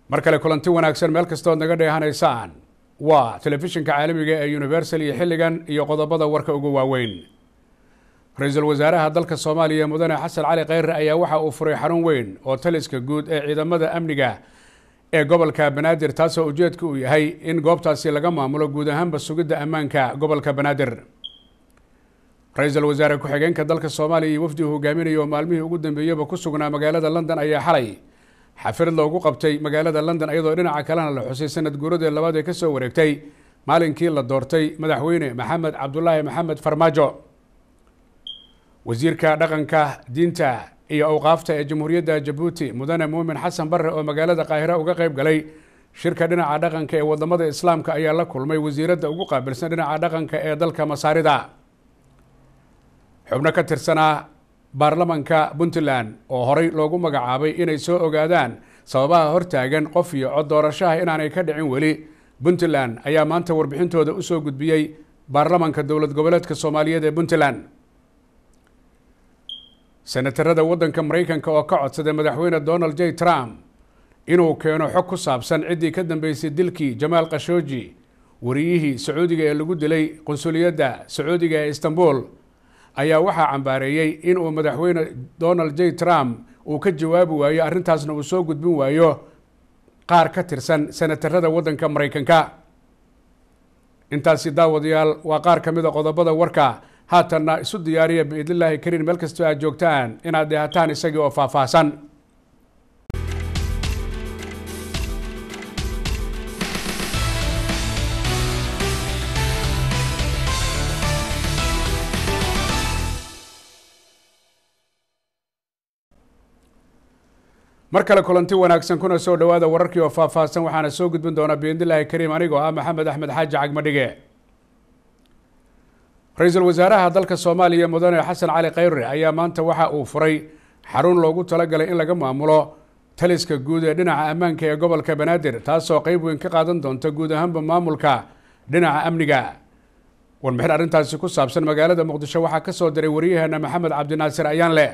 mar kale kulanti wanaagsan meel kastood naga dheehanaysaan waa telefishinka caalamiga ee universal iyo xilligan iyo qodobada warka ugu waaweyn ra-iisul wasaaraha dalka soomaaliya mudane xasan cali kheyre ayaa waxa uu furay xarun weyn oo taliska guud ee ciidamada amniga ee gobolka banaadir taasoo ujeedka uu yahay in goobtaasi laga maamulo guud ahaanba sugidda ammaanka gobolka banaadir ra-iisul wasaare ku-xigeenka dalka soomaaliya iyo wafdi uu hogaaminayo oo maalmihii ugu dambeeyaba ku sugnaa magaalada london ayaa xalay xafirad loogu qabtay magaalada london iyadoo dhinaca kalena la xusay sanad guuradee labaad ee kasoo wareegtay maalinkii la doortay madaxweyne maxamed cabdulaahi maxamed farmaajo wasiirka dhaqanka diinta iyo awqaafta ee jamhuuriyadda jabuuti mudane muumin xasan barre oo magaalada qaahira uga qeyb galay shirka dhinaca dhaqanka ee wadamada islaamka ayaa la kulmay wasiiradda ugu qaabilsan dhinaca dhaqanka ee dalka masaarida xubno ka tirsanaa baarlamanka puntland oo horey loogu magacaabay inay soo ogaadaan sababaha hortaagan qof iyo cod doorashaha inaanay ka dhicin weli puntland ayaa maanta warbixintooda usoo gudbiyey baarlamanka dowlad goboleedka soomaaliyeed ee puntland senatarada waddanka maraykanka oo ka codsaday madaxweyne donald j trump inuu keeno xog ku saabsan ciddii ka dambeysay dilkii jamaal khashooji wariyihii sacuudiga ee lagu dilay qunsuliyadda sacuudiga ee istanbul ayaa waxaa cambaareeyey inuu madaxweyne donald j trump uu ka jawaabi waayo arrintaasna uu soo gudbin waayo qaar ka tirsan senatarada waddanka maraykanka intaasi daawadayaal waa qaar ka mid a qodobada warka haatanna isu diyaariya biidnillaahi kariin meel kastoo aad joogtaan inaad dheehataan isagii oo faahfaahsan mar kale kulanti wanaagsan kuna soo dhawaada wararkii oo faahfaahsan waxaana soo gudbin doonaa biidnillaahi kariim anigoo ah maxamed axmed xaaji cagmadhige ra-iisul wasaaraha dalka soomaaliya mudane xasan cali kheyre ayaa maanta waxa uu furay xarun loogu talagalay in laga maamulo taliska guud ee dhinaca ammaanka ee gobolka banaadir taasoo qeyb weyn ka qaadan doonta guud ahaanba maamulka dhinaca amniga warbixin arrintaasi ku saabsan magaalada muqdisho waxaa kasoo diray wariyaheena maxamed cabdinaasir ayaanle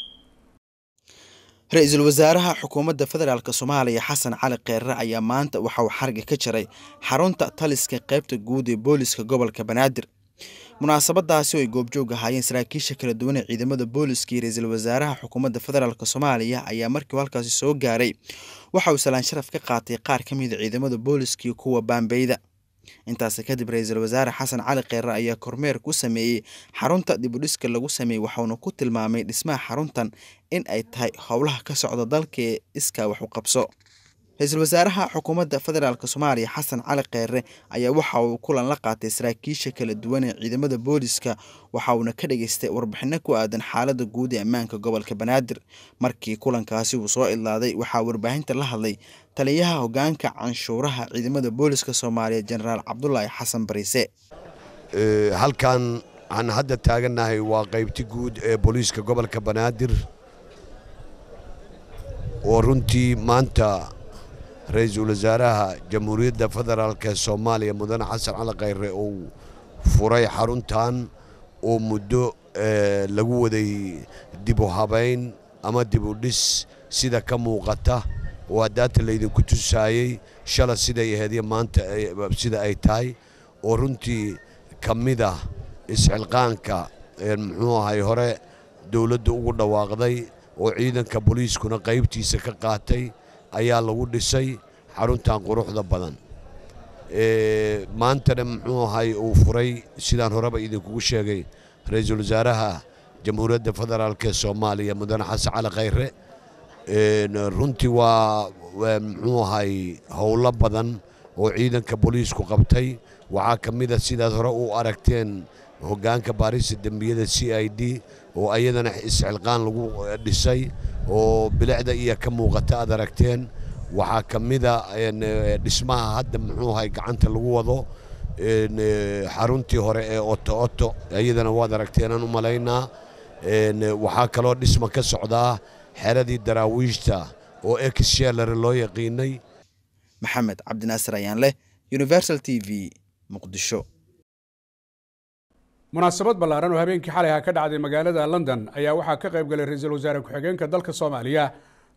ra-iisul wasaaraha xukuumadda federaalk soomaaliya xasan cali kheyre ayaa maanta waxa uu xarga ka jaray xarunta taliska qeybta guud ee booliska gobolka banaadir munaasabadaasi oo ay goobjoog ahaayeen saraakiisha kala duwan ee ciidamada booliska iyo ra-iisul wasaaraha xukuumadda federaalk soomaaliya ayaa markii uu halkaasi soo gaaray waxa uu salaan sharaf ka qaatay qaar ka mida ciidamada booliska iyo kuwa baambeyda intaasi kadib ra-iisul wasaare xasan cali kheyre ayaa kormeer ku sameeyey xarunta dibudhiska lagu sameeyey waxauna ku tilmaamay dhismaha xaruntan in ay tahay howlaha ka socda dalka ee iskaa wax u qabso ra-iisul wasaaraha xukuumadda federaalk soomaaliya xasan cali kheyre ayaa waxa uu kulan la qaatay saraakiisha kala duwan ee ciidamada booliska waxa uuna ka dhageystay warbixino ku aadan xaalada guud ee ammaanka gobolka banaadir markii kulankaasi uu soo idlaaday waxaa warbaahinta la hadlay taliyaha hogaanka canshuuraha ciidamada booliska soomaaliya jenaraal cabdulaahi xasan bariise halkan aan hadda taagannahay waa qaybti guud ee booliiska gobolka banaadir oo runtii maanta ra-iisul wasaaraha jamhuuriyadda federaalk ee soomaaliya mudane xasan cali kheyre uu furay xaruntan oo muddo lagu waday dib u habayn ama dib u dhis sida ka muuqata oo haddaata laydinku tusaayey shala siday aheedyo maanta sida ay tahay oo runtii ka mid ah isxilqaanka muxuu ahay hore dowladda ugu dhawaaqday oo ciidanka booliiskuna qaybtiisa ka qaatay ayaa lagu dhisay xaruntan quruxda badan maantana muxuu ahay uu furay sidaan horeba idinkugu sheegay ra-iisul wasaaraha jamhuuriyadda federaalk ee soomaaliya mudane xasan cali kheyre runtii waa muxuu ahay howlo badan oo ciidanka booliisku qabtay waxaa ka mid a sidaad hore u aragteen hoggaanka baarista dembiyada c i d oo ayadana isxilqaan lagu dhisay oo bilicda iyo ka muuqata aad aragteen waxaa ka mida dhismaha hadda muxuu ahay gacanta lagu wado xaruntii hore ee oto oto iyadana waad aragteenaan u malaynaa waxaa kaloo dhisma ka socdaa xeradii daraawiishta oo exshelare loo yaqiinay maxamed cabdinaasir ayaanleh universal t v muqdisho munaasabad ballaaran oo habeenkii xalay ha ka dhacday magaalada london ayaa waxaa ka qayb galay ra-iisul wasaare ku-xigeenka dalka soomaaliya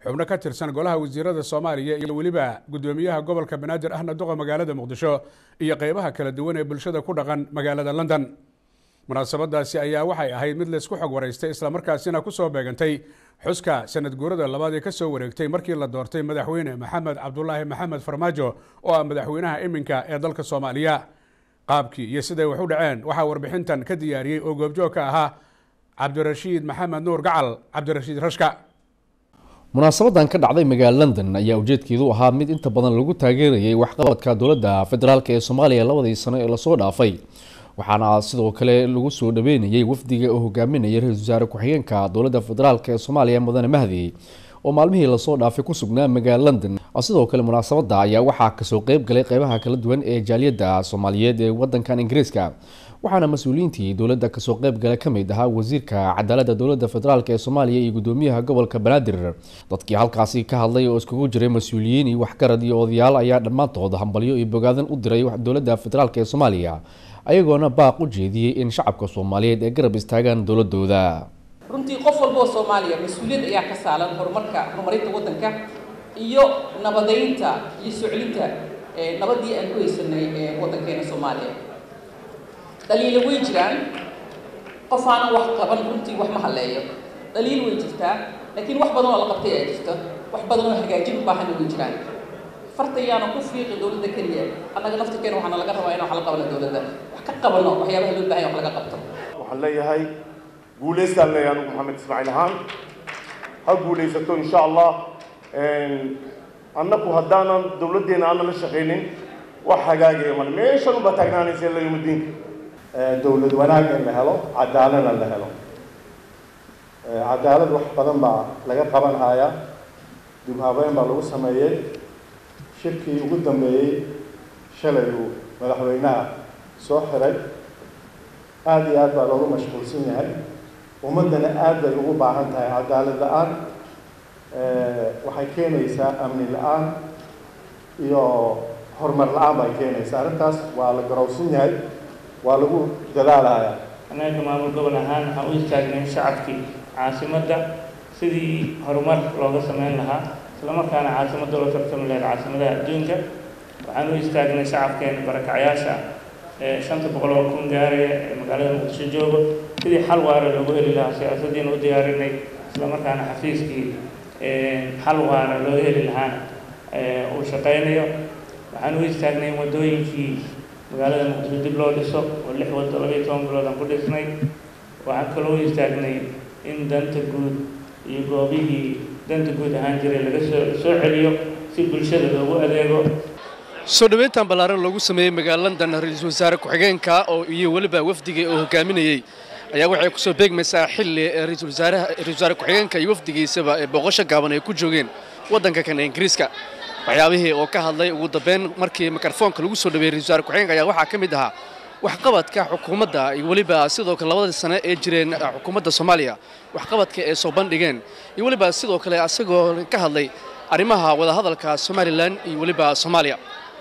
xubno ka tirsan golaha wasiirada soomaaliya iyo weliba guddoomiyaha gobolka banaadir ahna duqa magaalada muqdisho iyo qeybaha kala duwan ee bulshada ku dhaqan magaalada london munaasabadaasi ayaa waxay ahayd mid laysku xog waraystay islamarkaasina kusoo beegantay xuska sanad guurada labaad ee kasoo wareegtay markii la doortay madaxweyne maxamed cabdulaahi maxamed farmaajo oo ah madaxweynaha iminka ee dalka soomaaliya qaabkii iyo siday wax u dhaceen waxaa warbixintan ka diyaariyey oo goobjoog ka ahaa cabdirashiid maxamed nuur gacal cabdirashiid rashka munaasabadan ka dhacday magaala london ayaa ujeedkeedu ahaa mid inta badan lagu taageerayay waxqabadka dowladda federaalk ee soomaaliya labadii sano ee lasoo dhaafay waxaana sidoo kale lagu soo dhaweynayay wafdiga oo hogaaminaya ra-isul wasaare ku-xigeenka dowladda federaalk ee soomaaliya mudane mahdi oo maalmihii lasoo dhaafay ku sugnaa magaala london sidoo kale munaasabada ayaa waxaa kasoo qeyb galay qeybaha kala duwan ee jaaliyadda soomaaliyeed ee wadankan ingiriiska waxaana mas-uuliyiintii dowladda kasoo qeyb gala ka mid ahaa wasiirka cadaaladda dowladda federaalk ee soomaaliya iyo gudoomiyaha gobolka banaadir dadkii halkaasi ka hadlay oo iskugu jiray mas-uuliyiin iyo waxgarad iyo odayaal ayaa dhammaantood hambalyo iyo bogaadan u diray dowladda federaalk ee soomaaliya ayagoona baaq u jeediyey in shacabka soomaaliyeed ay garab istaagaan dowladooda runtii qof walba oo soomaaliya mas-uuliyad ayaa ka saalan horumarka horumarinta waddanka iyo nabadeynta iyo soo celinta nabadii aan ku haysanay waddankeena soomaaliya dhaliilo way jiraan qof aanan wax qaban runtii wax ma halleeyo dhaliil way jirtaa laakiin wax badan oo la qabtay ayaa jirto wax badan oo hagaajin u baahanna way jiraan fartayaana ku fiiqi dowladda keliya annaga naftirkeena waxaana laga rabaa inaan wax la qabano dowladda wax ka qabano waxyaabaha loo baahan wax laga qabto waxaan leeyahay guulaystaan leeyahay anugu maxamed ismaaciil ahaan ha guulaysato insha allah annaku haddaanan dowladdeena aanan la shaqaynin wax hagaagaya male meeshan unbaa taagnaanaysa ila yawmadiinka dowlad wanaag in la helo cadaaladna la helo cadaalad wax badan baa laga qaban hayaa dib habeyn baa lagu sameeyey shirkii ugu dambeeyey shalay uu madaxweynaha soo xiray aada iyo aad baa loogu mashquulsan yahay ummaddana aad bay ugu baahan tahay cadaalad la-aan waxay keenaysaa amni la-aan iyo horumar la-aan bay keenaysaa arrintaas waa la garowsan yahay waa lagu dadaalayaa annaga maamul gobol ahaan waxaan u istaagnay shacabkii caasimadda sidii horumar looga sameyn lahaa islamarkaana caasimadda loo tartami lahayd caasimadaha adduunka waxaan u istaagnay shacabkeena barakacyaasha ee shanta boqol oo kun gaaraya ee magaalada muqdisho joogo sidii xal waara loogu heli lahaa siyaasaddiina u diyaarinay islamarkaana xafiiskii xal waara looga heli lahaana uu shaqaynayo waxaan u istaagnay in waddooyinkii magaalada muqdisho dib loo dhiso oo lix waddo labayo toban bilood aan ku dhisnay waxaan kaloo u istaagnay in danta guud iyo goobihii danta guud ahaan jiray laga soo soo celiyo si bulshada loogu adeego soo dhoweyntan ballaaran loogu sameeyey magaala london ra-iisul wasaare ku-xigeenka oo iyo weliba wafdiga oo hogaaminayey ayaa waxay kusoo beegmaysaa xilli ra-iisul wasaaraha ra-isul wasaare ku-xigeenka iyo wafdigiisaba ee booqasho gaaban ay ku joogeen waddanka kan ee ingiriiska waxyaabihii oo ka hadlay ugu dambeyn markii mikrofoonka lagu soo dhaweeyey ra-isul wasaare ku-xigeenka ayaa waxaa ka mid ahaa waxqabadka xukuumadda iyo weliba sidoo kale labadii sane ee jireen xukuumadda soomaaliya waxqabadka ee soo bandhigeen iyo weliba sidoo kale asagoo ka hadlay arrimaha wadahadalka somalilan iyo weliba soomaaliya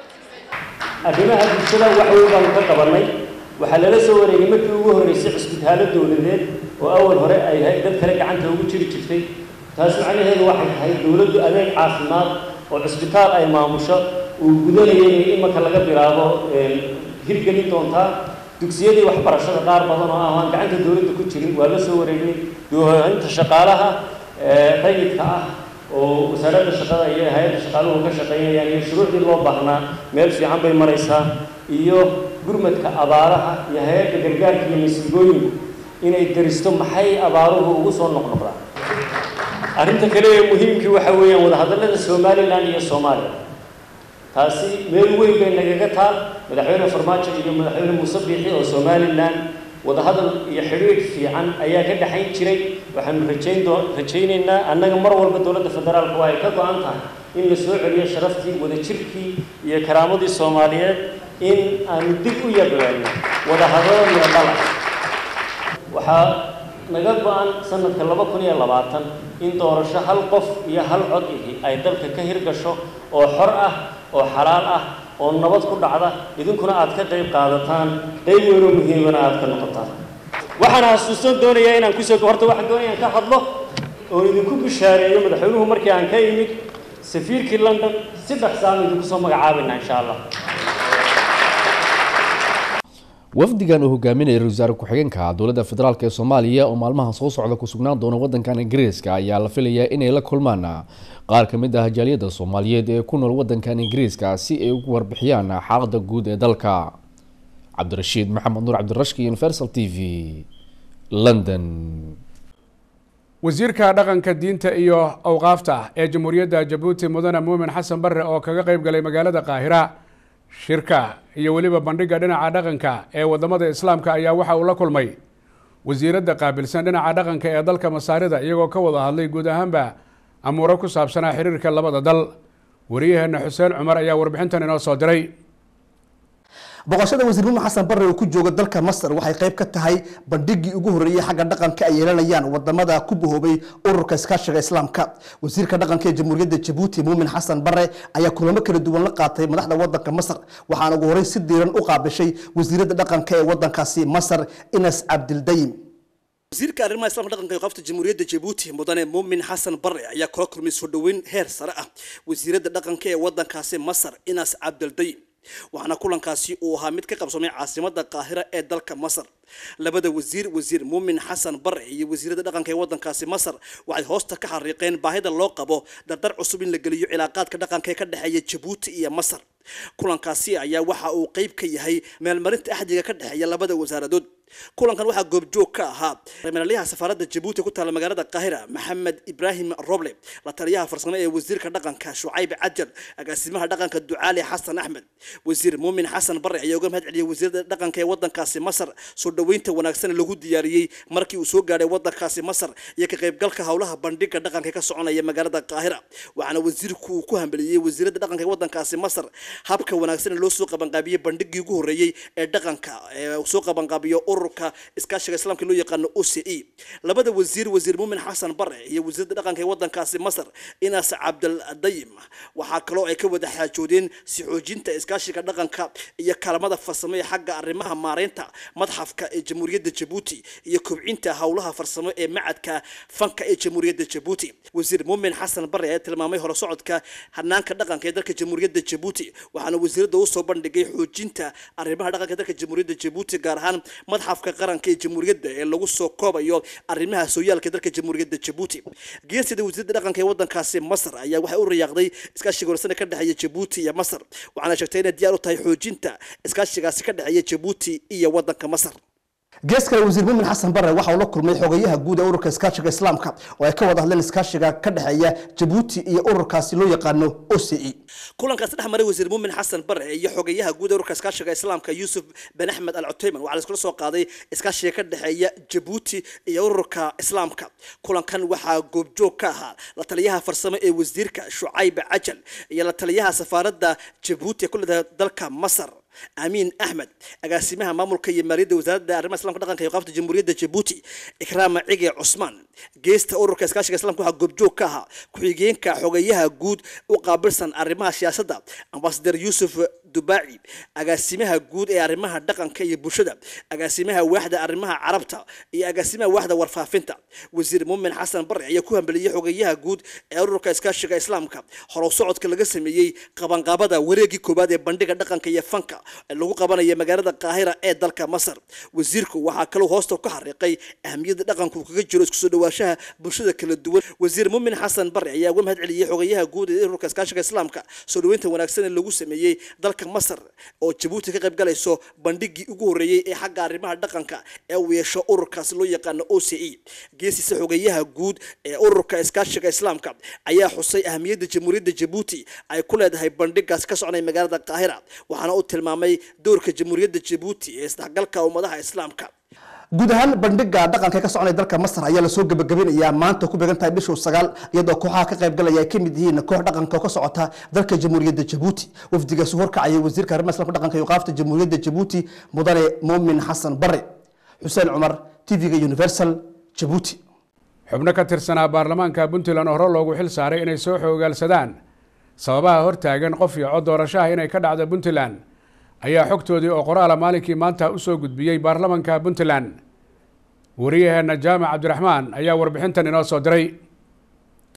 arrimaha bulshada wax weyn baanu ka qabannay waxaa lala soo wareegay markii ugu horreysay cusbitaalo dowladeed oo awal hore ay ahayd dad kale gacanta ugu jiri jirtay taas macnaheedu waxay tahay dowladdu adeeg caafimaad oo cusbitaal ay maamusho uu gudanayay inay imanka laga bilaabo hirgelin doontaa dugsiyadii waxbarashada qaar badan oo ah aan gacanta dowladda ku jirin waa la soo wareegnay doohaynta shaqaalaha rayidka ah oo wasaaradda shaqada iyo hay-adda shaqaaluhu ka shaqaynayaan iyo shuruucdii loo baahnaa meel fiican bay maraysaa iyo gurmadka abaaraha iyo hay-adda gargaarka iyo masiibooyinku inay daristo maxay abaaruhu ugu soo noqnoqdaan arrinta kale ee muhiimkii waxa weeyaan wadahadallada somalilan iyo soomaaliya taasi meel weyn bay nagaga taal madaxweyne farmaajo iyo madaxweyne muuse biixi oo somalilan wadahadal iyo xidhiidh fiican ayaa ka dhexayn jiray waxaanu rajayn doo rajaynaynaa annaga mar walba dowladda federaalka waa ay ka go-an tahay in la soo celiyo sharaftii wadajirkii iyo karaamadii soomaaliyeed in aanu dib u yagleelno wadahadalo iyo dhala waxaa naga go-an sanadka laba kun iyo labaatan in doorasho hal qof iyo hal cod ihi ay dalka ka hirgasho oo xor ah oo xalaal ah oo nabad ku dhacda idinkuna aad ka qayb qaadataan qayb weynoo muhiimana aad ka noqotaan waxaan xasuusan doonayaa inaan kusoo horta waxaan doonaya ka hadlo oo idinku bishaareeyo madaxweynuhu markii aan ka imid safiirkii london si dhaqsaan idinku soo magacaabayna insha allah wafdigan uu hogaaminaya ra-isul wasaare ku-xigeenka dowladda federaalk ee soomaaliya oo maalmaha soo socda ku sugnaan doona wadankan ingiriiska ayaa la filayaa inay la kulmaan qaar ka mid ah jaaliyadda soomaaliyeed ee ku nool wadankan ingiriiska si ay ugu warbixiyaan xaalada guud ee dalka cabdirashiid maxamed nuur cabdirashki universal t v london wasiirka dhaqanka diinta iyo awqaafta ee jamhuuriyadda jabuuti mudane muumin xasan barre oo kaga qeyb galay magaalada qaahira shirka iyo weliba bandhigga dhinaca dhaqanka ee wadamada islaamka ayaa waxa uu la kulmay wasiiradda qaabilsan dhinaca dhaqanka ee dalka masaarida iyagoo ka wada hadlay guud ahaanba amuuro ku saabsanaa xiriirka labada dal wariyaheena xuseen cumar ayaa warbixintan inoo soo diray boqoshada wasiir muumin xasan barre uu ku jooga dalka masar waxay qayb ka tahay bandhigii ugu horreeyey xagga dhaqanka ay yeelanayaan wadamada ku bahoobay ururka iskaashiga islaamka wasiirka dhaqanka ee jamhuuriyadda jabuuti muumin xasan barre ayaa kulamo kala duwan la qaatay madaxda wadanka masar waxaana ugu horey si diiran u qaabishay wasiiradda dhaqanka ee wadankaasi masar inas cabdildayim wasiirka arrimaha islamka dhaqanka iyo qofta jamhuuriyadda jabuuti mudane muumin xasan barre ayaa kula kulmay soo dhoweyn heer sare ah wasiiradda dhaqanka ee wadankaasi masar inas cabdildayim waxaana kulankaasi uu ahaa mid ka qabsoomay caasimada qaahira ee dalka masar labada wasiir wasiir muumin xasan bare iyo wasiirada dhaqanka ee wadankaasi masar waxay hoosta ka xariiqeen baahida loo qabo dardar cusub in la geliyo cilaaqaadka dhaqanka ee ka dhexeeya jabuuti iyo masar kulankaasi ayaa waxa uu qeyb ka yahay meelmarinta axdiga ka dhexeeya labada wasaaradood kulankan waxaa goobjoog ka ahaa madaxweynaha safaaradda jabuuti ku taala magaalada qaahira maxamed ibraahim roble la taliyaha farsamo ee wasiirka dhaqanka shucayb cajal agaasimaha dhaqanka ducaali xasan axmed wasiir muumin xasan bare ayaa uga mahad celiyay wasiirada dhaqanka ee wadankaasi masar soo dhoweynta wanaagsan lagu diyaariyey markii uu soo gaadhay wadankaasi masar iyo ka qaybgalka howlaha bandhiga dhaqanka ka soconaya magaalada qaahira waxaana wasiirku uu ku hambeliyey wasiirada dhaqanka ee wadankaasi masar habka wanaagsan loo soo qabanqaabiyey bandhigii ugu horreeyey ee dhaqanka ee soo qabanqaabiyo ururka iskaashiga islaamka loo yaqaano o c e labada wasiir wasiir muumin xasan bare iyo wasiirada dhaqanka ee wadankaasi masar inaas cabdildayim waxaa kaloo ay ka wada xaajoodeen si xoojinta iskaashiga dhaqanka iyo kaalmada farsamo ee xagga arrimaha maareynta madxafka ee jamhuuriyadda jabuuti iyo kobcinta howlaha farsamo ee macadka fanka ee jamhuuriyadda jabuuti wasiir muumin xasan bare ayaa tilmaamay hore socodka hanaanka dhaqanka ee dalka jamhuuriyadda jabuuti waxaana wasiirada usoo bandhigay xoojinda arrimaha dhaqanka dalka jamhuuriyadda jabuuti gaar ahaan madxafka qaranka ee jamhuuriyadda ee lagu soo koobayo arrimaha sooyaalka dalka jamhuuriyadda jabuuti geesida wasiirada dhaqanka ee wadankaasi masar ayaa waxay u rayaaqday iskaashiga horsane ka dhexeeya jabuuti iyo masar waxaana sheegtay inay diyaar u tahay xoojinta iskaashigaasi ka dhexeeya jabuuti iyo wadanka masar gees kale wasiir muumin xasan bare waxa uu la kulmay xogayaha guud ee ururka iskaashiga islaamka oo ay ka wada hadleen iskaashiga ka dhexeeya jabuuti iyo ururkaasi loo yaqaano o c e kulankaasi dhex maray wasiir muumin xasan bare iyo xogayaha guud ee ururka iskaashiga islaamka yuusuf ben axmed al cuteyman waxaa la iskula soo qaaday iskaashiga ka dhexeeya jabuuti iyo ururka islaamka kulankan waxaa goobjoog ka ahaa la taliyaha farsamo ee wasiirka shucayb cajal iyo la taliyaha safaaradda jabuuti ee ku leedahay dalka masar amiin axmed agaasimaha maamulka iyo maaliyadda wasaaradda arrimaha islamka dhaqanka iyo qaabta jamhuuriyadda jabuuti ikraama cige cusmaan geesta ururka iskaashiga islamka waxaa goobjoog ka ahaa ku-xigeenka xogeyaha guud u qaabilsan arrimaha siyaasadda ambasadar yuusuf dubaaci agaasimaha guud ee arrimaha dhaqanka iyo bulshada agaasimaha waaxda arrimaha carabta iyo agaasimaha waaxda warfaafinta wasiir muumin xasan bare ayaa ku hambeliyey xogeyaha guud ee ururka iskaashiga islaamka horow socodka laga sameeyey qabanqaabada wareegii koowaad ee bandhiga dhaqanka iyo fanka lagu qabanaya magaalada qaahira ee dalka masar wasiirku waxaa kaloo hoosta ka xariiqay ahamiyadda dhaqanku kaga jiro isku soo dhawaashaha bulshada kala duwan wasiir muumin xasan bare ayaa uga mahad celiyey xogeyaha guud ee ururka iskaashiga islaamka soo dhaweynta wanaagsan ee lagu sameeyey dalka masar oo jabuuti ka qayb galayso bandhigii ugu horreeyey ee xagga arrimaha dhaqanka ee uu yeesho ururkaasi loo yaqaano o c e geesiisa xogeyaha guud ee ururka iskaashiga islaamka ayaa xusay ahamiyadda jamhuuriyadda jabuuti ay ku leedahay bandhigaas ka soconaya magaalada qaahira waxaana uu tilmaamay doorka jamhuuriyadda jabuuti ee isdhexgalka ummadaha islaamka guud ahaan bandhiga dhaqanka ee ka soconaya dalka masar ayaa lasoo gabagabinayaa maanta ku beegan tahay bishuu sagaal iyadoo kooxaha ka qayb galaya ay ka mid yihiin koox dhaqanka oo ka socota dalka jamhuuriyadda jabuuti wafdigaasi horkacayay wasiirka arrimaha islamka dhaqanka iyo qaafta jamhuuriyadda jabuuti mudane muumin xasan bare xuseen cumar tv-ga universal jabuuti xubno ka tirsanaa baarlamaanka puntland hore loogu xil saaray inay soo xoogaalsadaan sababaha hortaagan qof iyo cod doorashaha inay ka dhacdo puntland ayaa xogtoodii oo qoraala maalinkii maanta usoo gudbiyey baarlamanka puntland wariyaheena jaamac cabdiraxmaan ayaa warbixintan inoo soo diray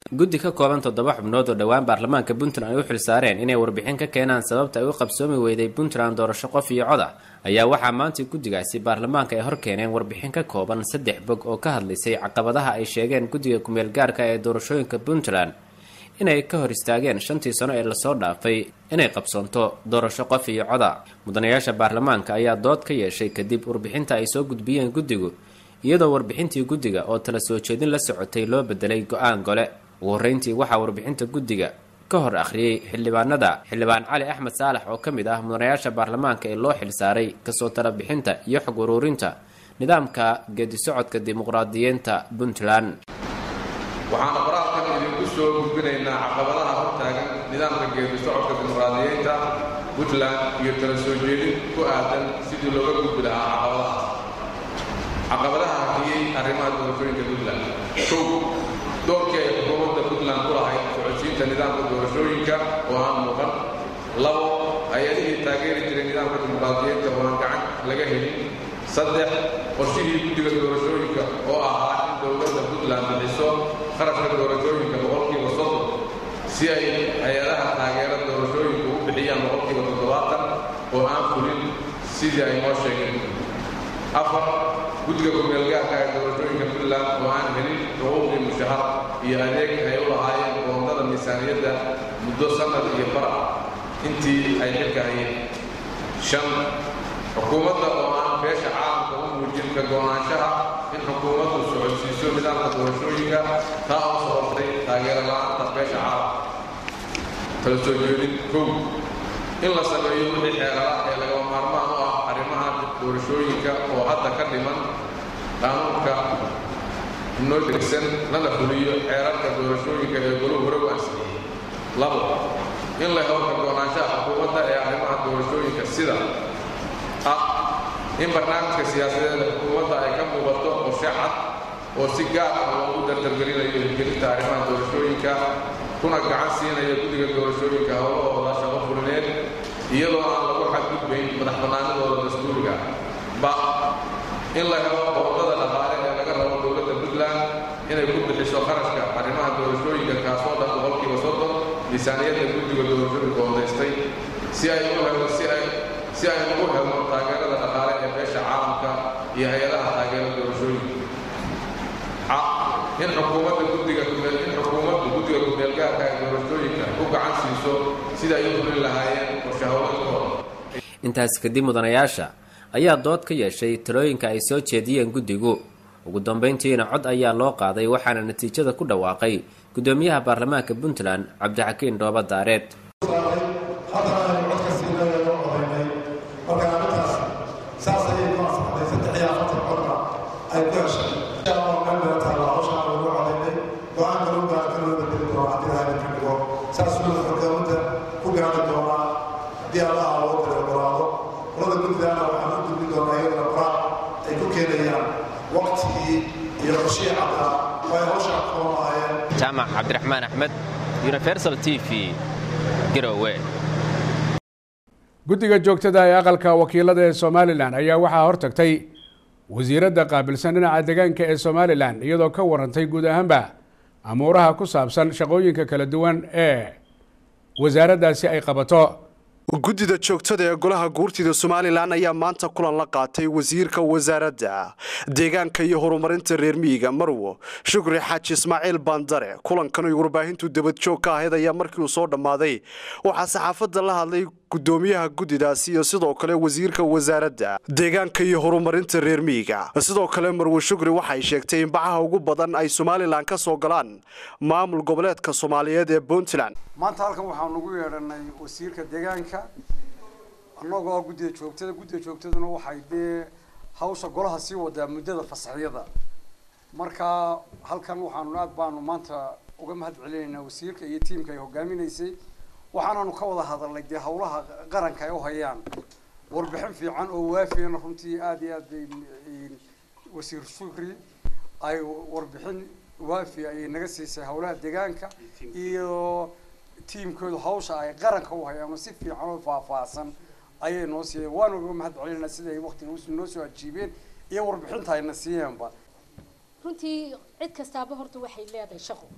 guddi ka kooban toddoba xubnood oo dhowaan baarlamaanka puntland ay u xilsaareen inay warbixin ka keenaan sababta ay u qabsoomi weyday puntland doorasho qof iyo cod ah ayaa waxaa maanta guddigaasi baarlamaanka ay hor keeneen warbixin ka kooban saddex bog oo ka hadlaysay caqabadaha ay sheegeen guddiga kumeel gaarka ee doorashooyinka puntland inay ka hor istaageen shantii sano ee lasoo dhaafay inay qabsoonto doorasho qof iyo coda mudanayaasha baarlamaanka ayaa dood ka yeeshay kadib warbixinta ay soo gudbiyeen guddigu iyadoo warbixintii guddiga oo tala soo jeedin la socotay loo bedelay go-aan gole ugu horreyntii waxaa warbixinta guddiga ka hor akhriyey xildhibaanada xildhibaan cali axmed saalax oo ka mid ah mudanayaasha baarlamaanka ee loo xilsaaray kasoo talabixinta iyo xog uruurinta nidaamka geedisocodka dimuqraadiyiinta puntland waxaana qoraalkan idinku soo gudbinaynaa caqabadaha hortaagan nidaamka geedi socodka dimuqraadiyeynta puntland iyo tala soo jeedin ku aadan sidii looga gudbi lahaa caqabadahaas caqabadaha hakiyey arrimaha doorashooyinka puntland kow doorkii ay xukuumadda puntland ku lahayd socodsiinta nidaamka doorashooyinka oo aan muuqan labo hay-adihii taageeri jiray nidaamka dimuqraadiyeynta oo aan gacan laga helin saddex qorshihii guddiga doorashooyinka oo ahaa in dowladda puntland bixiso qarashka doorashooyinka boqolkiiba soddon si ay hay-adaha taageera doorashooyinka u bixiyaan boqolkiiba toddobaatan oo aan fulin sidii ay noo sheegeen afar guddiga kumeelgaarka ee doorashooyinka puntland oo aan helin xuquuqdii mushahar iyo adeeg ay u lahaayeen goondada miisaaniyadda muddo sannad iyo bar ah intii ay xilka hayeen shan xukuumadda oo aan beesha caalamka u muujin ka go'naanshaha in xukuumaddu socodsiiso nidaamka doorashooyinka taa oo sababtay taageero la'aanta beesha caalamka kala soo jeedin kow in la sameeyo wixii xeelada ee lagama maarmaan u ah arrimaha doorashooyinka oo hadda ka dhiman qaanuunka inoo degsan lana fuliyo xeerarka doorashooyinka ee goluhu hore u ansixiyey labo in la helo ka go'naanshaha xukuumadda ee arrimaha doorashooyinka sida ah in barnaamijka siyaasadeed xukuumadda ay ka muuqato qorshe cad oo si gaar ah loogu dardargelinayo hirgelinta arrimaha doorashooyinka kuna gacan siinaya guddiga doorashooyinka howlahooda shaqo fulineed iyadoo aan lagu xadgudbayn madax bannaanidooda dastuuriga ba in la helo qoondada dhaqaale ee laga rabo dowladda puntland inay ku bixiso qarashka arrimaha doorashooyinka kaasoo dhan boqolkiiba soddon miisaaniyadda guddiga doorashooyinka qoondaystay si ay u helo si ay si ay ugu helno taageerada dhaqaale ee beesha caalamka iyo hay-adaha taageera doorashooyinka ca in xukuumadda guddiga kumeel in xukuumaddu guddiga kumeelgaarka ee doorashooyinka ku gacan siiso sida ay u fulin lahaayeen qorshe howladkooda intaas kadib mudanayaasha ayaa dood ka yeeshay talooyinka ay soo jeediyeen guddigu ugu dambeyntiina cod ayaa loo qaaday waxaana natiijada ku dhawaaqay guddoomiyaha baarlamaanka puntland cabdixakiin dhooba daareed jaamac cabdiraxmaan axmed universal t v garowe guddiga joogtada ee aqalka wakiilada ee somalilan ayaa waxaa hortagtay wasiiradda qaabilsan dhinaca deegaanka ee somalilan iyadoo ka warantay guud ahaanba amuuraha ku saabsan shaqooyinka kala duwan ee wasaaraddaasi ay qabato guddida joogtada ee golaha guurtida somalilan ayaa maanta kulan la qaatay wasiirka wasaaradda deegaanka iyo horumarinta reer miyiga marwo shukri xaaji ismaaciil bandare kulankan ay warbaahintu dabadjoog ka ahayd ayaa markii uu soo dhammaaday waxaa saxaafadda la hadlay gudoomiyaha guddidaasi iyo sidoo kale wasiirka wasaaradda deegaanka iyo horumarinta reer miyiga sidoo kale marwe shukri waxay sheegtay in bacaha ugu badan ay somalilan ka soo galaan maamul goboleedka soomaaliyeed ee puntland maanta halkan waxaan ugu yeedhanay wasiirka deegaanka annagoo guddida joogtada guddida joogtaduna waxay dee hawsha golaha sii wadaa muddada fasaxyada marka halkan waxaanu aad baanu maanta uga mahad celinaynaa wasiirka iyo tiimka ay hogaaminaysay waxaanaanu ka wada hadalnay dee hawlaha qaranka ay u hayaan warbixin fiican oo waafiyana runtii aada iyo aad bay wasiir shukri ay warbixin waafiya ayay naga siisay hawlaha deegaanka iyo tiimkoodu hawsha ay qaranka u hayaan si fiican oo faahfaahsan ayay noo siiyeen waanu uga mahad celinaa sida ay waqtiga noo soo ajiibeen iyo warbixinta ayna siiyeenba runtii cid kastaaba horta waxay leedahay shaqo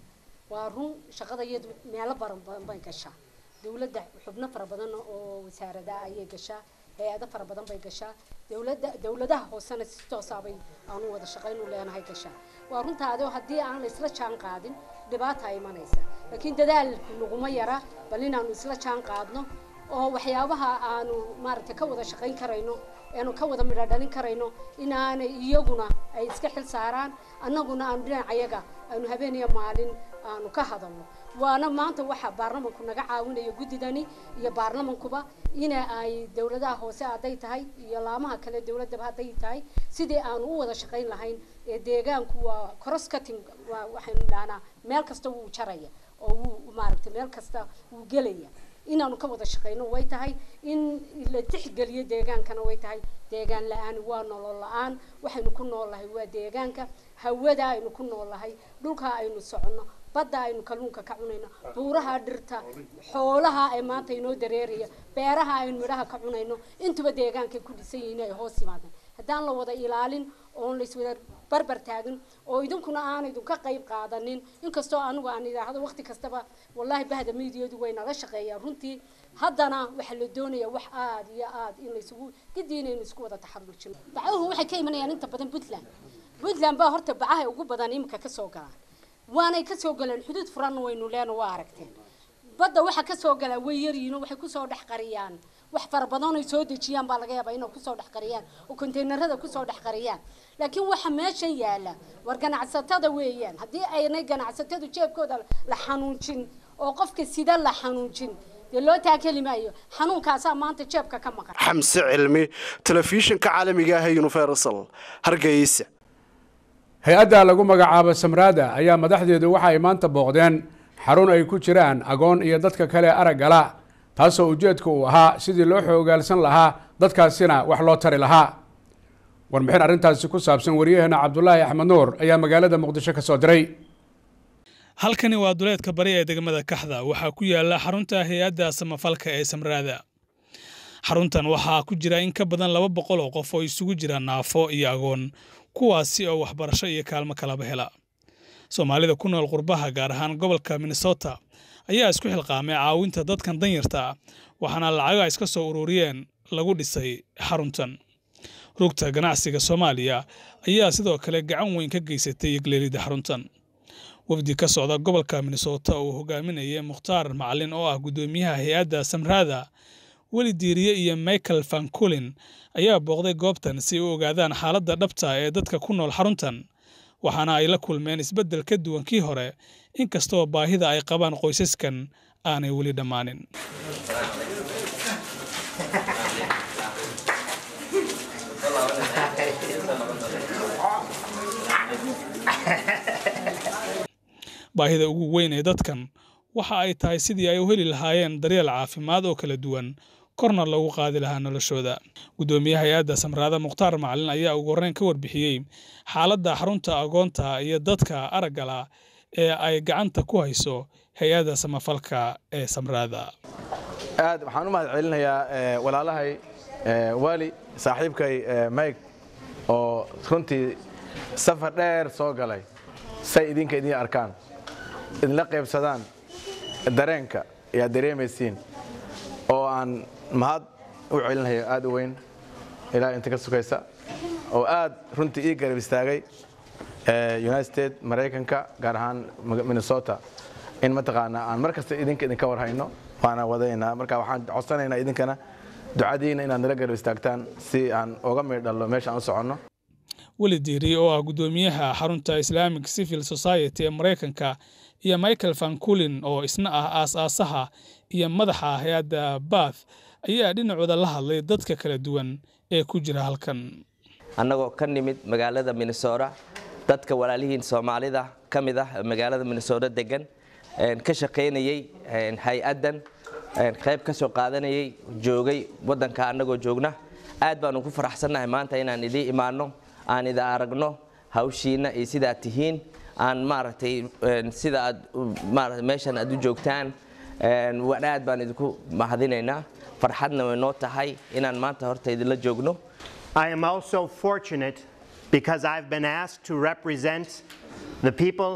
waa run shaqada iyadu meelo baran badan bay gashaa dowladda xubno fara badan oo wasaarada ayay gashaa hay-ado fara badan bay gashaa dowladda dowladaha hoosena si toosaabay aanu wada shaqaynu leenahay gashaa waa runtaado haddii aan la isla jaan qaadin dhibaata imanaysa laakiin dadaalku naguma yara bal inaanu isla jaan qaadno oo waxyaabaha aanu maaragtay ka wada shaqayn karayno aanu ka wada midho dhalin karayno inaanay iyaguna ay iska xil saaraan annaguna aanu dhinacayaga aanu habeen iyo maalin aanu ka hadalno waana maanta waxa baarlamanku naga caawinaya guddidani iyo baarlamankuba ina ay dowladaha hoose hadday tahay iyo laamaha kale dowladaba hadday tahay sidii aanu u wada shaqayn lahayn ee deegaanku waa cross cutting waa waxaynu dhahnaa meel kasta wuu jaraya oo wuu maaragtay meel kasta wuu gelaya inaanu ka wada shaqayno way tahay in la tixgeliyo deegaankana way tahay deegaan la-aan waa nolol la-aan waxaynu ku noolahay waa deegaanka hawada aynu ku noolahay dhulka aynu soconno badda aynu kalluunka ka cunayno buuraha dhirta xoolaha ay maanta inoo dareeraya beeraha aynu midhaha ka cunayno intuba deegaankay ku dhisan yihiin ay hoos yimaadaan haddaan la wada ilaalin oon laiswada barbar taagin oo idinkuna aan idinka qayb qaadanin inkastoo anigu aan idhaahdo waqti kastaba wallaahi bahda miidiyadu way nala shaqeeyaan runtii haddana waxaa la doonayaa wax aada iyo aada in laysugu gidii inaynu isku wada taxarujino bacaduhu waxay ka imanayaan inta badan puntland puntland baa horta bacaha ugu badan iminka kasoo galaan waanay kasoo galeen xuduud furan waynu leena waa aragteen badda waxa kasoo galaa way yaryihiin waxay kusoo dhex qariyaan wax fara badan ay soo dejiyaan baa laga yaabaa inay kusoo dhex qariyaan oo konteynerada kusoo dhex qariyaan laakiin waxa meeshan yaala war ganacsatada weeyaan haddii aynay ganacsatadu jeebkooda la xanuunjin oo qofka sida la xanuunjin dee loo taakeli maayo xanuunkaasaa maanta jeebka ka maqan xamse cilmi telefishinka caalamiga ah ee universal hargeysa hay-adda lagu magacaabo samraada ayaa madaxdeedu waxa ay maanta booqdeen xarun ay ku jiraan agoon iyo dadka kale araggala taasoo ujeedka uu ahaa sidii loo xoogaalsan lahaa dadkaasina wax loo tari lahaa warbixin arrintaasi ku saabsan waryaheena cabdulaahi axmed nuur ayaa magaalada muqdisho ka soo diray halkani waa duleedka bari ee degmada kaxda waxaa ku yaala xarunta hay-adda samafalka ee samraada xaruntan waxaa ku jira in ka badan laba boqol oo qof oo isugu jira naafo iyo agoon kuwaasi oo waxbarasho iyo kaalmo kalaba hela soomaalida ku nool qurbaha gaar ahaan gobolka minnesota ayaa isku xilqaamay caawinta dadkan danyarta ah waxaana lacago ay iska soo ururiyeen lagu dhisay xaruntan rugta ganacsiga soomaaliya ayaa sidoo kale gacan weyn ka geysatay yegleelida xaruntan wafdi ka socda gobolka minnesota uu hogaaminayay mukhtaar macalin oo ah guddoomiyaha hay-adda samraada weli diiriye iyo michael vanculin ayaa booqday goobtan si ay u ogaadaan xaaladda dhabta ee dadka ku nool xaruntan waxaana ay la kulmeen isbeddel ka duwan kii hore inkastoo baahida ay qabaan qoysaskan aanay weli dhammaanin baahida ugu weyn ee dadkan waxa ay tahay sidii ay u heli lahaayeen daryeel caafimaad oo kala duwan korna loogu qaadi lahaa noloshooda guddoomiye hay-adda samraada mukhtaar macalin ayaa ugu horreyn ka warbixiyey xaaladda xarunta agoonta iyo dadka araggala ee ay gacanta ku hayso hay-adda samafalka ee samraada aad waxaan u mahad celinayaa walaalahay waali saaxiibkay mike oo runtii safar dheer soo galay say idinka idin arkaan idinla qaybsadaan dareenka ayaad dareemaysiin oo aan mahad u celinayo aad u weyn ilaa inta ka sukaysa oo aad runtii ii garab istaagay united states maraykanka gaar ahaan minnesota in mataqaanaa aan mar kasta idinka idinka warhayno waana wadaynaa marka waxaan codsanaynaa idinkana ducadiina inaad nala garab istaagtaan si aan uga miidhallo meesha aan u soconno weli diiriye oo ah guddoomiyaha xarunta islamic civil society ee maraykanka iyo michael vanculin oo isna ah aas-aasaha iyo madaxa hay-adda bath ayaa dhinacooda la hadlay dadka kala duwan ee ku jira halkan annagoo ka nimid magaalada minnesota dadka walaalihiin soomaalida ka mid ah magaalada minnesota degan ka shaqaynayey hay-addan qayb ka soo qaadanayay joogay waddanka annagoo joogna aad baanu ku faraxsannahay maanta inaan idiin imaanno aan ida aragno hawshiina iyo sidaad tihiin aan maaragtay sida aad maarata meeshan aad u joogtaan aad baan idinku mahadinaynaa farxadna way noo tahay inaan maanta horta idinla joogno I am also fortunate because I've been asked to represent the people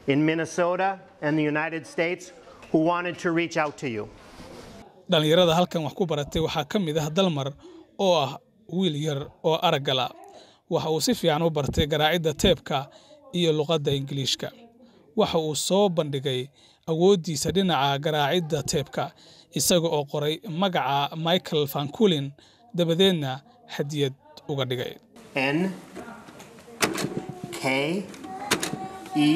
in Minnesota and the United States who wanted to reach out to you. dhallinyarada halkan wax ku baratay waxaa ka mid ah dalmar oo ah wiil yar oo araggala waxa uu si fiican u bartay garaacidda teebka iyo luqadda ingiliishka waxa uu soo bandhigay awooddiisa dhinaca garaacidda teebka isaga oo qoray magaca michael vanculin dabadeedna hadiyad uga dhigay N K E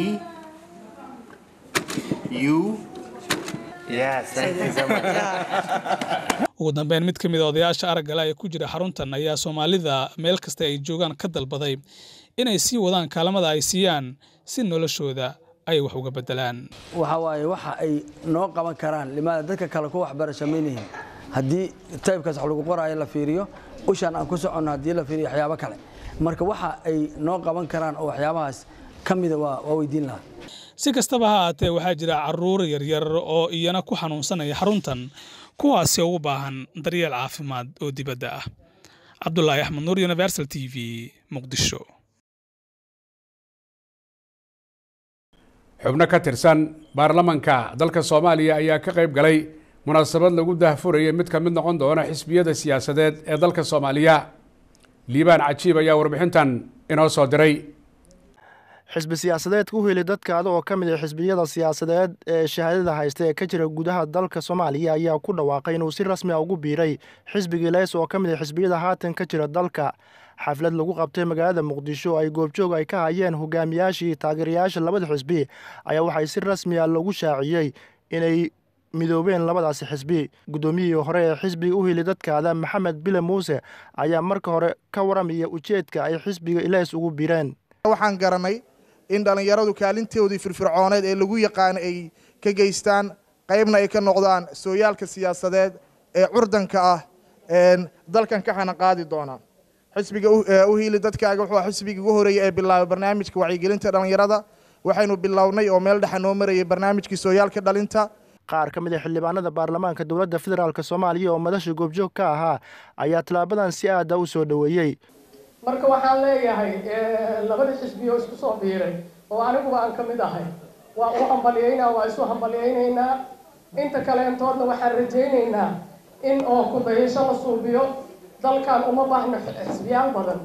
U. Yes, thank you so much. ugu dambeyn mid ka mid a odayaasha araggala ee ku jira xaruntan ayaa soomaalida meel kasta ay joogaan ka dalbaday inay sii wadaan kaalamada ay siiyaan si noloshooda ay wax uga bedelaan waxa waaye waxa ay noo qaban karaan limaada dadka kale ku waxbarasho maynihin haddii taybkaas wax lagu qoraayo la fiiriyo ushaan aan ku soconno haddii la fiiriyo waxyaabo kale marka waxa ay noo qaban karaan oo waxyaabahaas ka mida waa waa weydiin lahaa si kastaba ha ahaatee waxaa jira caruur yaryar oo iyana ku xanuunsanaya xaruntan kuwaasi oo u baahan daryeel caafimaad oo dibadda ah cabdulaahi axmed nuur universal t v muqdisho xubno ka tirsan baarlamanka dalka soomaaliya ayaa ka qayb galay munaasabad lagu dahfurayay mid ka mid noqon doona xisbiyada siyaasadeed ee dalka soomaaliya liibaan cajiib ayaa warbixintan inoo soo diray xisbi siyaasadeedka u heli dadkaada oo ka mid ah xisbiyada siyaasadeed ee shahaadada haysta ee ka jira gudaha dalka soomaaliya ayaa ku dhawaaqay inuu si rasmi a ugu biiray xisbigii leys oo ka mid ah xisbiyada haatan ka jira dalka xaflad lagu qabtay magaalada muqdisho ay goobjoog ay ka hayeen hogaamiyaashii taageerayaasha labada xisbi ayaa waxay si rasmi a lagu shaaciyey inay midoobeen labadaasi xisbi guddoomiyihii hore ee xisbiga u heli dadkaada maxamed bile muuse ayaa marka hore ka waramaya ujeedka ay xisbiga ileys ugu biireen waxaan garanay in dhallinyaradu kaalintoodii firfircooneed ee lagu yaqaana ay ka geystaan qaybna ay ka noqdaan sooyaalka siyaasadeed ee curdanka ah dalkan ka xana qaadi doona xisbiga u hiili dadkaaga wuxuu xisbigii ugu horeeyey ee bilaabay barnaamijka wacyigelinta dhallinyarada waxaynu bilownay oo meel dhexa noo marayay barnaamijkii sooyaalka dhalinta qaar ka mid a xildhibaanada baarlamaanka dowladda federaalk soomaaliya oo madasha goobjoog ka ahaa ayaa tallaabadan si aada u soo dhoweeyey marka waxaan leeyahay labada xisbiyo isku soo biiray oo aniguba aan ka mid ahay waa u hambalyaynaa waa isu hambalyaynaynaa inta kaleentoodna waxaan rajaynaynaa in oo kudayasho la suubiyo dalkan uma baahno xisbiyaal badan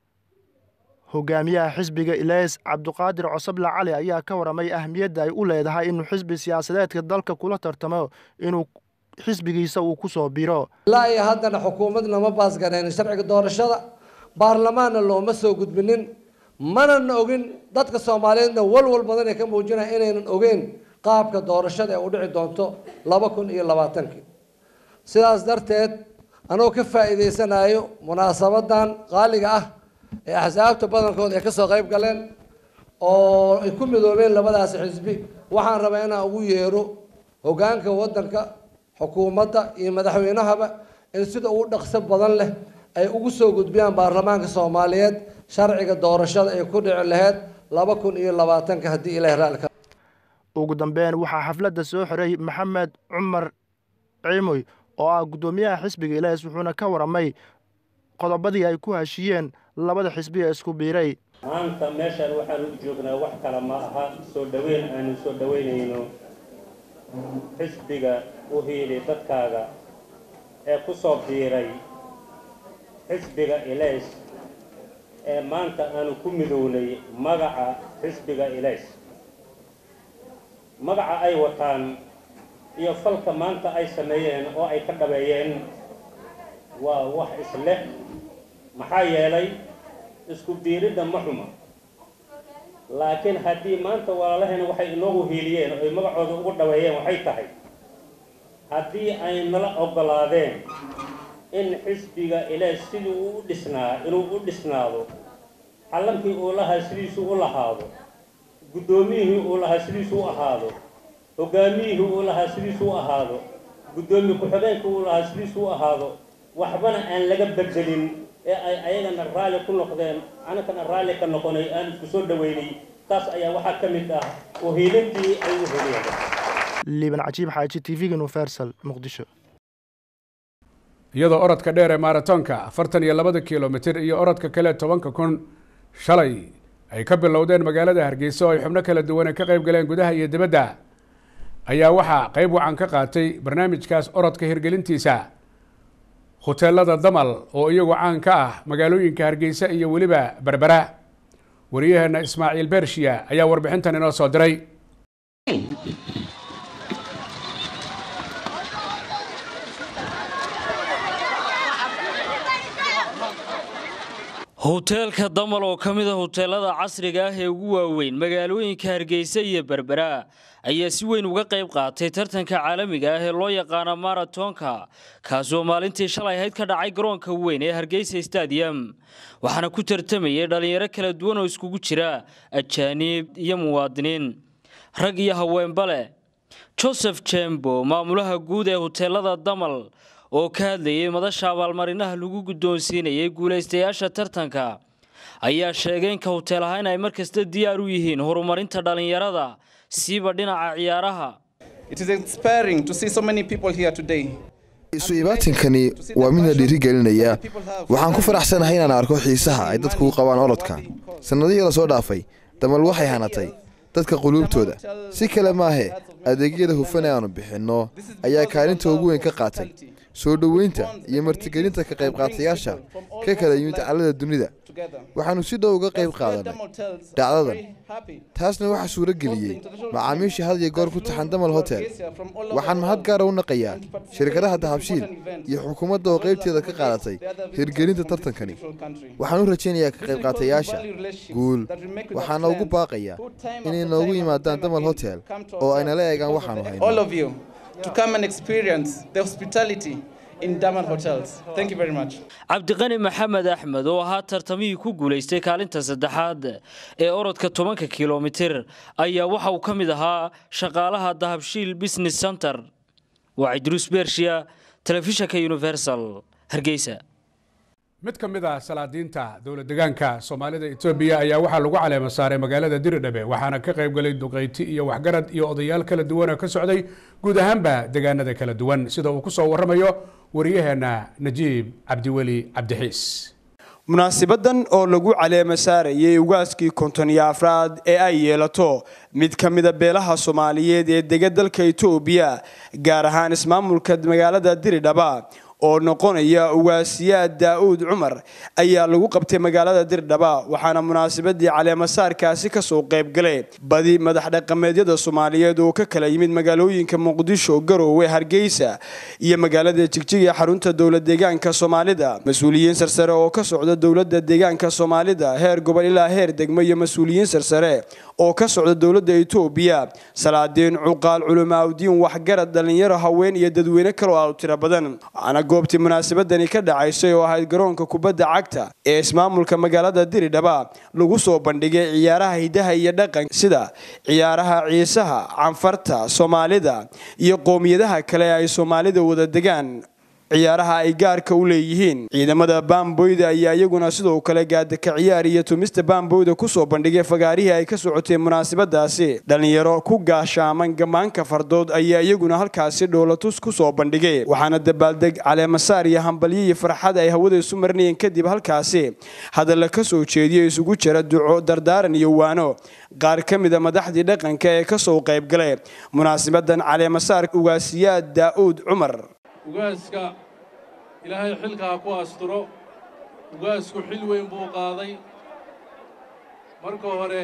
hogaamiyaha xisbiga ileys cabduqaadir cosable cali ayaa ka waramay ahmiyadda ay u leedahay inuu xisbi siyaasadeedka dalka kula tartamo inuu xisbigiisa uu ku soo biro ilaa iyo haddana xukuumadna ma baasgareen sharciga doorashada baarlamaanna looma soo gudbinin manana ogin dadka soomaaliyeedna walwal badan ay ka muujinaya inaynan ogeyn qaabka doorashada ee u dhici doonto laba kun iyo labaatankii sidaas darteed anoo ka faa'iidaysanayo munaasabadan qaaliga ah ee axsaabta badankooda ay kasoo qayb galeen oo ay ku midoobeen labadaasi xisbi waxaan rabaa inaan ugu yeero hogaanka waddanka xukuumadda iyo madaxweynahaba in sida ugu dhaqso badan leh ay ugu soo gudbiyaan baarlamaanka soomaaliyeed sharciga doorashada ay ku dhici lahayd laba kun iyo labaatanka haddii ilaah raalka ugu dambeyn waxaa xafladda soo xiray maxamed cumar ciimoy oo ah guddoomiyaha xisbiga ileys wuxuuna ka waramay qodobadii ay ku heshiiyeen labada xisbi ee isku biiray maanta meeshaan waxaan u joognaa wax kale ma aha soo dhoweyn aanu soo dhoweynayno xisbiga u hiili dadkaaga ee ku soo biiray xisbiga ilays ee maanta aanu ku midownay magaca xisbiga ilays magaca ay wataan iyo falka maanta ay sameeyeen oo ay ka dhabeeyeen waa wax isleh maxaa yeelay isku biiridda ma xuma laakiin haddii maanta walaalahayna waxay inoogu hiiliyeen oo ay magacooda ugu dhaweeyeen waxay tahay haddii ay nala oggolaadeen in xisbiga ilaah sidii uu u dhisnaa inuu u dhisnaado xallankii uu lahaa sidiisu u lahaado guddoomiyihii uu lahaa sidiisu u ahaado hogaamiyihii uu lahaa sidiisu u ahaado guddoomiye ku-xigeenkii uu lahaa sidiisu u ahaado waxbana aan laga bedelin ee ay ayagana raalli ku noqdeen anakana raalli ka noqonay aan isku soo dhaweynay taas ayaa waxaa ka mid ah uhiilintii ay u heliyeen liiban cajiib xaaji t v-ga universal muqdisho iyadoo orodka dheer ee maaratonka afartan iyo labada kilomitir iyo orodka kale tobanka kun shalay ay ka bilowdeen magaalada hargeysa oo ay xubno kala duwan ka qayb galeen gudaha iyo dibadda ayaa waxaa qayb wacan ka qaatay barnaamijkaas orodka hirgelintiisa huteelada damal oo iyagu caan ka ah magaalooyinka hargeysa iyo weliba berbera wariyaheena ismaaciil bershiya ayaa warbixintan inoo soo diray hoteelka damal oo ka mid a hoteelada casriga ah ee ugu waaweyn magaalooyinka hargeysa iyo berbera ayaa si weyn uga qayb qaatay tartanka caalamiga ah ee loo yaqaana maratonka kaasoo maalintii shalay ahayd ka dhacay garoonka weyn ee hargeysa stadium waxaana ku tartamayay dhallinyaro kala duwan oo iskugu jira ajaaniib iyo muwaadiniin rag iyo haweenba leh joseph jembo maamulaha guud ee hoteelada damal oo ka hadlayay madasha abaalmarinaha lagu guddoonsiinayay guulaystayaasha tartanka ayaa sheegay in ka hoteel ahaan ay markasta diyaar u yihiin horumarinta dhallinyarada siiba dhinaca ciyaaraha isu ibaatinkani waa midna dhiirigelinaya waxaan ku faraxsanahay inaan arko xiisaha ay dadku u qabaan orodka sannadihii la soo dhaafay damal waxay hanatay dadka quluubtooda si kale maahe adeegyada hufan ee aanu bixinno ayaa kaalinta ugu weyn ka qaatay soo dhoweynta iyo martigelinta ka qaybqaatayaasha ka kala yimid callada dunida waxaannu si dhow uga qayb qaadanay dhacdadan taasna waxaa suuro geliyey macaamiisha had iyo goor ku taxan damal hotel waxaan mahad gaara u naqayaa shirkadaha dahabshiil iyo xukuumadda oo qaybteeda ka qaadatay hirgelinta tartankani waxaan u rajaynayaa ka qaybqaatayaasha guul waxaana ugu baaqayaa inay noogu yimaadaan damal hotel oo ay nala eegaan waxaanu hayno to come and experience the hospitality in Daman hotels. Thank you very much. cabdiqani maxamed axmed oo ahaa tartamihii ku guulaystay kaalinta saddexaad ee orodka tobanka kilomitir ayaa waxa uu ka mid ahaa shaqaalaha dahabshiil business center waa cidruus bershiya telefishanka universal hargeysa mid ka mid ah salaadiinta dowla degaanka soomaalida etoobiya ayaa waxaa lagu caleema saaray magaalada diridhabe waxaana ka qayb galay duqeyti iyo waxgarad iyo odayaal kala duwan oo ka socday guud ahaanba degaanada kala duwan sida uu ku soo warramayo wariyaheenna najiib cabdiweli cabdixiis munaasibadan oo lagu caleema saarayay ugaaskii konton iyo afraad ee ay yeelato mid ka mida beelaha soomaaliyeed ee dega dalka etoobiya gaar ahaan ismaamulka magaalada diridhaba oo noqonaya ugaasiyaad daa'uud cumar ayaa lagu qabtay magaalada dirdhaba waxaana munaasabadii caleemasaarkaasi kasoo qaybgalay badi madax dhaqameedyada soomaaliyeed oo ka kala yimid magaalooyinka muqdisho garoowe hargeysa iyo magaalada jigjig ee xarunta dowla deegaanka soomaalida mas-uuliyiin sarsare oo ka socda dowlada deegaanka soomaalida heer gobol ilaa heer degmo iyo mas-uuliyiin sarsare oo ka socda dowlada etoobiya salaadiin cuqaal culamaawdiin waxgarad dhallinyaro haween iyo dadweyne kaloo aad u tiro badan goobtii munaasabadani ka dhacaysay oo ahayd garoonka kubadda cagta ee ismaamulka magaalada diridhaba lagu soo bandhigay ciyaaraha hidaha iyo dhaqan sida ciyaaraha ciisaha canfarta soomaalida iyo qoomiyadaha kale ay soomaalida wada degaan ciyaaraha ay gaarka u leeyihiin ciidamada baamboyda ayaa iyaguna sidoo kale gaadaka ciyaar iyo tumista baamboyda kusoo bandhigay fagaarihii ay ka socotay munaasabadaasi dhallinyaro ku gaashaaman gammaanka fardood ayaa iyaguna halkaasi dhoolatus kusoo bandhigay waxaana dabaaldeg caleemasaar iyo hambalyo iyo farxad ay hawada isu marinayeen kadib halkaasi hadalla ka soo jeediyo isugu jira duco dardaaran iyo waano qaar ka mida madaxdii dhaqanka ee kasoo qaybgalay munaasabadan caleemasaar ugaasiyaad daa'uud cumar ugaaska ilaahay xilka ha ku asturo ugaasku xil weyn buu qaaday marka hore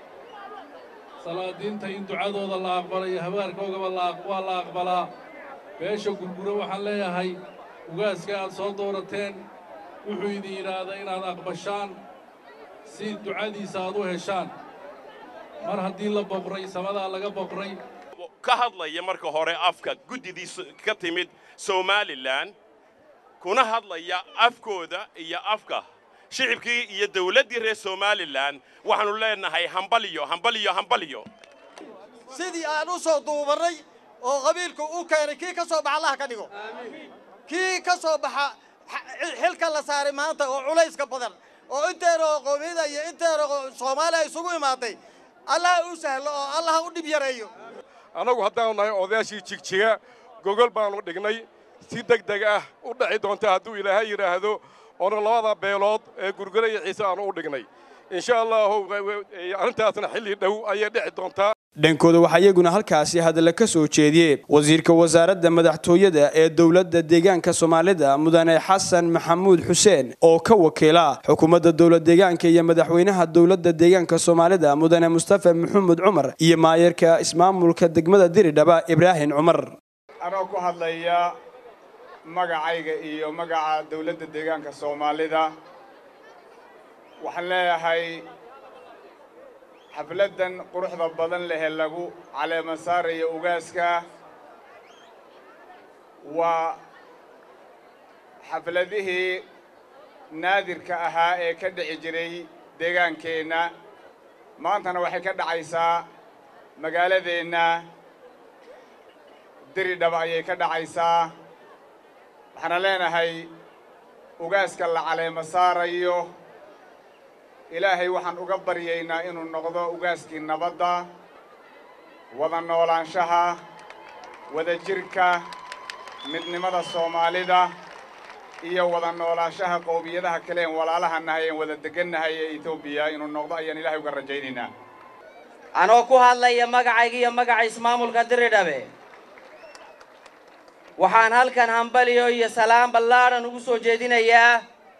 salaadiinta in ducadooda la aqbalayo habaarkoogaba waa la aqbalaa beesha gurguro waxaan leeyahay ugaaska aad soo doorateen wuxuu idin yidhaahdaa inaad aqbashaan si ducadiisa aad u heshaan mar haddii la boqray samadaa laga boqray ka hadlaya marka hore afka guddidiisa ka timid somalilan kuna hadlaya afkooda iyo afka shicibkii iyo dawladdii reer somalilan waxaannu leenahay hambaliyo hambaliyo hambaliyo sidii aan u soo duubannay oo qabiilku u keenay kii ka soo baxa allaha ka dhigo kii ka soo baxa xilka la saaray maanta oo culayska badan oo inteeroo qoomiyada iyo inteeroo soomaaliya isugu imaaday allaha u sahlo oo allaha u dhib yareeyo annagu haddaanu nahay odayaashii jigjiga gogol baannu dhignay si deg deg ah u dhaci doonta hadduu ilaahay yidhaahdo oona labada beelood ee gurgura iyo ciise aanu u dhignay insha allahu arrintaasna xilli dhow ayay dhici doontaa dhankooda waxaa iyaguna halkaasi hadalla ka soo jeediyey wasiirka wasaaradda madaxtooyada ee dowladda deegaanka soomaalida mudane xasan maxamuud xuseen oo ka wakiila xukuumadda dowlad deegaanka iyo madaxweynaha dowladda deegaanka soomaalida mudane mustafa maxamuud cumar iyo maayarka ismaamulka degmada diridhaba ibraahim cumar anoo ku hadlaya magacayga iyo magaca dowladda deegaanka soomaalida waxaan leeyahay xafladdan quruxda badan lehe lagu caleema saarayo ugaaska waa xafladihii naadirka ahaa ee ka dhici jiray deegaankeenna maantana waxay ka dhacaysaa magaaladeenna diridhaba ayay ka dhacaysaa waxaana leenahay ugaaska la caleema saarayo ilaahay waxaan uga baryaynaa inuu noqdo ugaaskii nabadda wada noolaanshaha wada jirka midnimada soomaalida iyo wada noolaanshaha qowmiyadaha kale een walaalaha nahay een wada degannahay ee etoobiya inuu noqdo ayaan ilaahay uga rajaynaynaa anoo ku hadlaya magacayga iyo magaca ismaamulka diridhabe waxaan halkan hambaliyo iyo salaam ballaadhan ugu soo jeedinayaa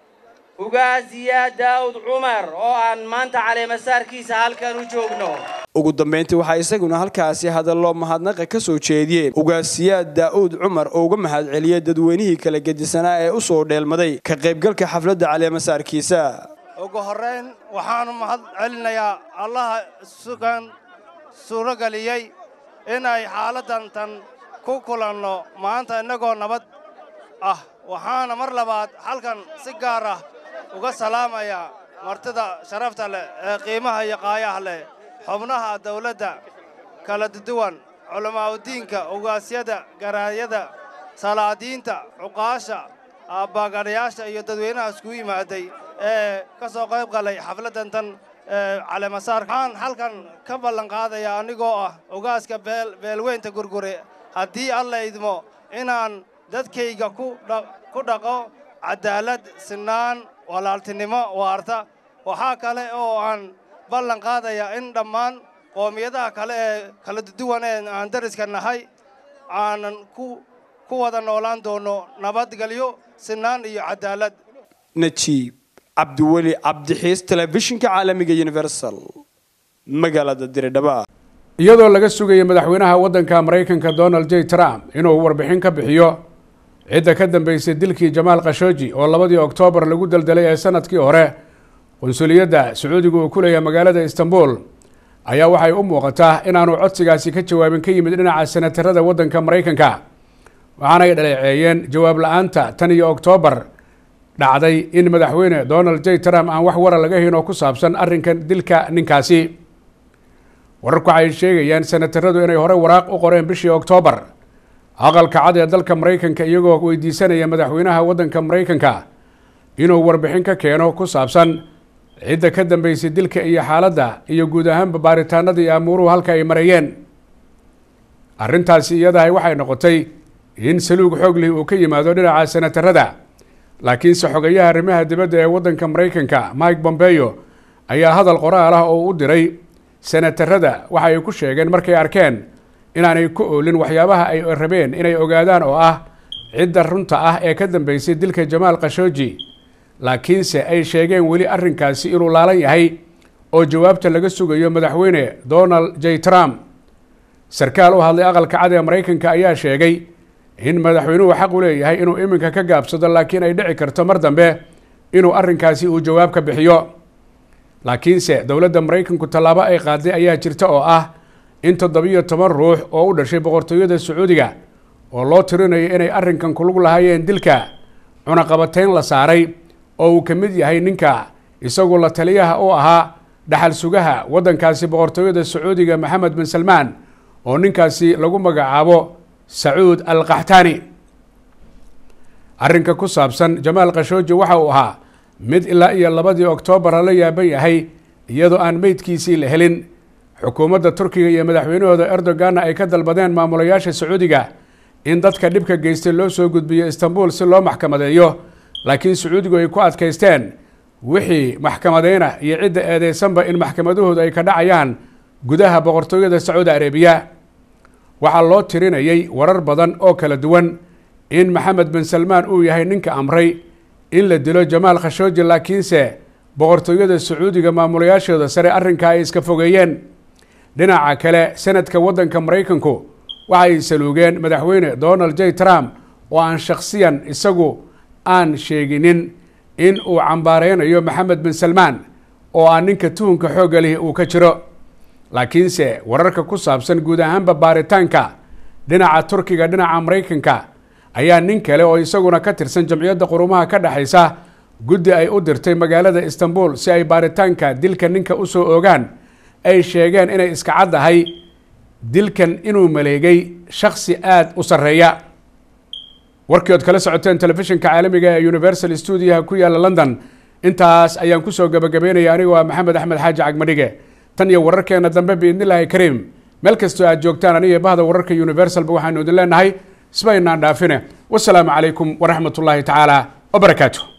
ugaasiya daawud cumar oo aan maanta caleemasaarkiisa halkan u joogno ugu dambayntii waxaa isaguna halkaasi hadallo mahadnaqa ka soo jeediyeen ugaasiyaad daa'uud cumar oo uga mahadceliyey dadweynihii kala gedisanaa ee u soo dheelmaday ka qaybgalka xafladda caleemasaarkiisa ugu horrayn waxaanu mahad celinayaa allaha sugan suurageliyey inay xaaladdan tan ku kulanno maanta innagoo nabad ah waxaana mar labaad halkan si gaar ah uga salaamayaa martida sharafta leh ee qiimaha iyo qaayaha leh xubnaha dawladda kala duwan culammaa'udiinka ugaasyada garaayada salaadiinta cuqaasha aabbagadhayaasha iyo dadweynaha iskugu yimaaday ee ka soo qayb galay xafladdan tan caleemasaar waxaan halkan ka ballan qaadayaa anigoo ah ugaaska beelweynta gurgure haddii alla idmo inaan dadkayga ku dhaqo caddaalad sinaan walaaltinimo waarta waxaa kale oo aan ballan qaadayaa in dhammaan qoomiyadaha kale ee kala duwan ee aan dariska nahay aanan ku wada noolaan doono nabadgelyo sinaan iyo caddaalad najiib cabdiweli cabdixiis telefishinka caalamiga universal magaalada diridhaba iyadoo laga sugaya madaxweynaha waddanka maraykanka donald j trump inuu warbixin ka bixiyo cidda ka dambeysay dilkii jamaal khashooji oo labadii oktoobar lagu daldalay ee sanadkii hore qunsuliyadda sacuudiga uu ku leeyahay magaalada istanbul ayaa waxay u muuqataa inaanu codsigaasi ka jawaabin ka yimid dhinaca senatarada waddanka maraykanka waxaanay dhaleeceeyeen jawaab la-aanta tan iyo oktoobar dhacday in madaxweyne donald j trump aan wax wara laga hayn oo ku saabsan arrinkan dilka ninkaasi wararku waxay sheegayaan senataradu inay hore waraaq u qoreen bishii oktoobar aqalka cad ee dalka maraykanka iyagoo weydiisanaya madaxweynaha waddanka maraykanka inuu warbixin ka keeno ku saabsan cidda ka dambeysay dilka iyo xaaladda iyo guud ahaanba baaritaanada iyo amuuruhu halka ay mareeyeen arrintaasi iyadahay waxay noqotay in saluug xooglih uu ka yimaado dhinaca senatarada laakiinse xogayaha arrimaha dibadda ee waddanka maraykanka mike bombeyo ayaa hadal qoraal ah oo u diray senatarada waxa ay ku sheegeen markay arkeen inaanay ku oolin waxyaabaha ay rabeen inay ogaadaan oo ah cidda runta ah ee ka dambeysay dilka jamaal khashooji laakiinse ay sheegeen weli arrinkaasi inuu laalan yahay oo jawaabta laga sugayo madaxweyne donald j trump sarkaal u hadlay aqalka cad ee maraykanka ayaa sheegay in madaxweynuhu xaq u leeyahay inuu iminka ka gaabsado laakiin ay dhici karto mar dambe inuu arrinkaasi uu jawaab ka bixiyo laakiinse dowladda maraykanku tallaabo ay qaaday ayaa jirta oo ah in toddobiyo toban ruux oo u dhashay boqortooyada sacuudiga oo loo tirinayo inay arrinkan kulug lahaayeen dilka cunaqabateyn la saaray oo uu ka mid yahay ninka isagu la taliyaha u ahaa dhaxal sugaha waddankaasi boqortooyada sacuudiga maxamed bin salmaan oo ninkaasi lagu magacaabo sacuud al kaxtaani arrinka ku saabsan jamaal khashooji waxa uu ahaa mid ilaa iyo labadii oktoobar lala yaaban yahay iyadoo aan meydkiisii la helin xukuumadda turkiga iyo madaxweynahooda erdoganna ay ka dalbadeen maamulayaasha sacuudiga in dadka dhibka geystay loo soo gudbiyo istanbul si loo maxkamadeeyo laakiin sacuudigu ay ku adkaysteen wixii maxkamadeyna iyo cidda eedeysanba in maxkamadahoodu ay ka dhacayaan gudaha boqortooyada sacuudi arabiya waxaa loo tirinayay warar badan oo kala duwan in maxamed bin salmaan uu yahay ninka amray in la dilo jamaal khashooji laakiinse boqortooyada sacuudiga maamulayaashooda sare arrinkaa ay iska fogeeyeen dhinaca kale senadka waddanka maraykanku waxay saluugeen madaxweyne donald j trump oo aan shakhsiyan isagu aan sheeginin in uu cambaareynayo maxamed bin salmaan oo aan ninka tuhunka xoogga lihi uu ka jiro laakiinse wararka ku saabsan guud ahaanba baaritaanka dhinaca turkiga dhinaca maraykanka ayaa nin kale oo isaguna ka tirsan jamciyadda qurumaha ka dhexaysa guddi ay u dirtay magaalada istanbul si ay baaritaanka dilka ninka usoo ogaan ay sheegeen inay iska caddahay dilkan inuu maleegay shaksi aada u sarreeya warkii ood kala socoteen telefishinka caalamiga ee universal stuudiyaha ku yaalla london intaas ayaan kusoo gabagabeynaya aniga waa maxamed axmed xaaji cagmadhige tan iyo wararkeena dambe biidnillaahi kariim meel kastoo aad joogtaan aniga bahda wararka universalba waxaanu idin leenahay isbaynaan dhaafine wasalaamu calaykum waraxmat ullaahi tacaala wabarakaatu